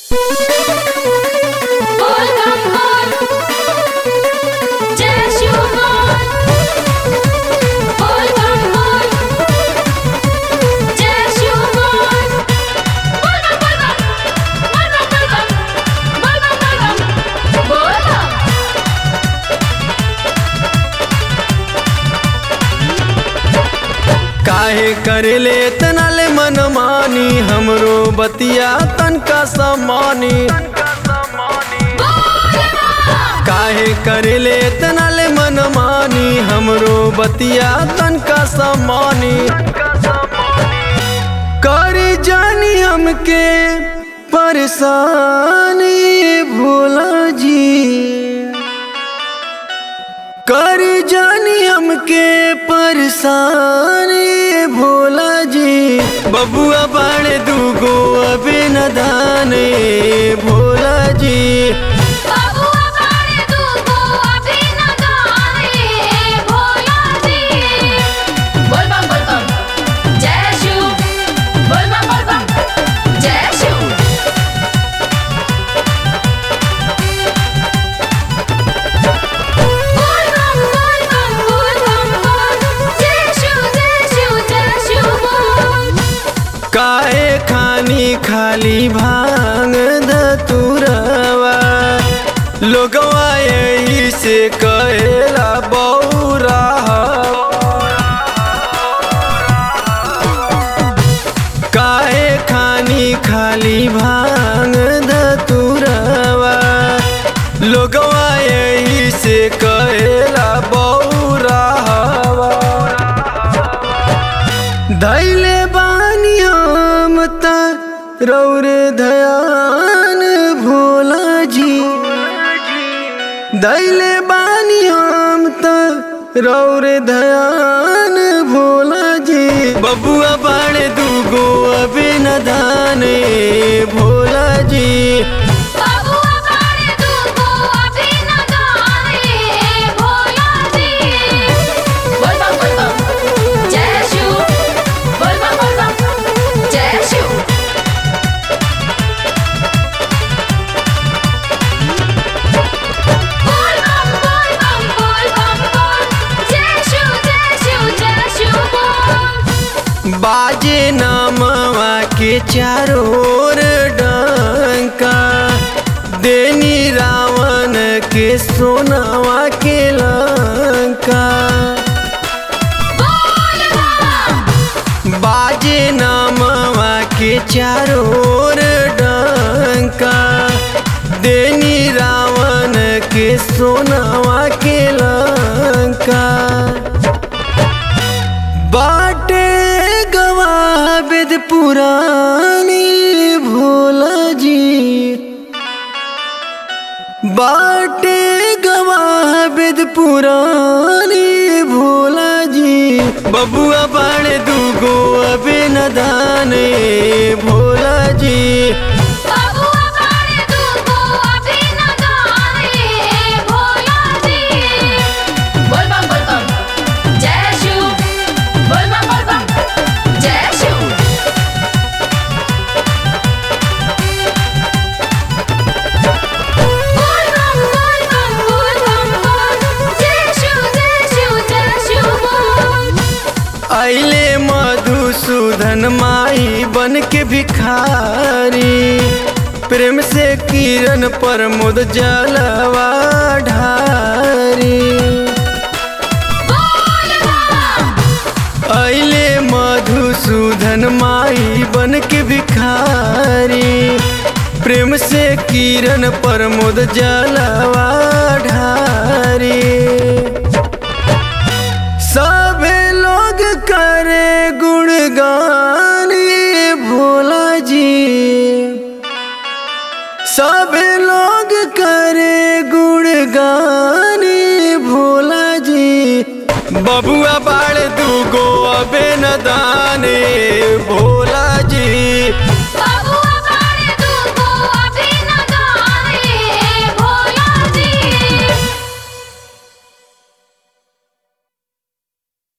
बोल बम बोल जय शिव बोल बोल बम बोल जय शिव बोल बोल बम बोल बम बोल बम बोल बम बोल बम बोल बम काहे करेले इतना ले मनमानी हमरो बतिया तनका समानी काहे करेले इतना ले मनमानी हमरो बतिया तनका समानी करी जानी हमके परेशानी भोला जी कर जानी हमके परेशानी भोला जी बबुआ बाड़े दूगो अबे न दाने भोला जी बाबुआ बाड़े दूगो अभी न गाने भोला जी बोल बम बोल बम जय शिव बोल बम बोल बम जय शिव बोल बम बोल बम बोल बम बोल जय शिव जय शिव जय शिव बोल काहे खानी खाली भांग धतुरवा लोगवा यही से कहेला बौरा काहे खानी खाली भांग धतुरवा लोगवा यही से कहेला बौरा धैले बानी हम त रौर धयान भोला जी दैले बानी हम त रौर धयान भोला जी बबुआ बाड़े दूगो अबे न दाने भोला जी बाबुआ बाड़े दूगो अभी न गाने भोला जी बोल बम बोल बम जय शिव बोल बम बोल बम जय शिव बोल बम बोल बम बोल बम बोल जय शिव जय शिव जय शिव बोल बाजे नामवा के चारों ओर डंका देनी रावण के सोनावा के लंका बोल बम बाजे नामवा के चारों ओर डंका देनी रावण के सोनावा के लंका बाटे गवा वेद पुरानी भोला जी बाटे गवा वेद पुरानी भोला जी बबुआ बाड़े दूगो अबे न दाने भोला जी बाबुआ बाड़े दूगो अभी न गाने भोला जी बोल बम बोल बम जय शिव बोल बम बोल बम जय शिव बोल बम बोल बम बोल बम बोल जय शिव जय शिव जय शिव बोल अले मधुसूदन माई बन के भिखारी प्रेम से किरण पर मुद जलवा ढारी बोल बम अले मधुसूदन माई बन के भिखारी प्रेम से किरण पर मुद जलवा ढारी सभे लोग करे गुणगानी भोला जी सभे लोग करे गुणगानी भोला जी बबुआ बाड़ दूगो अबे न दाने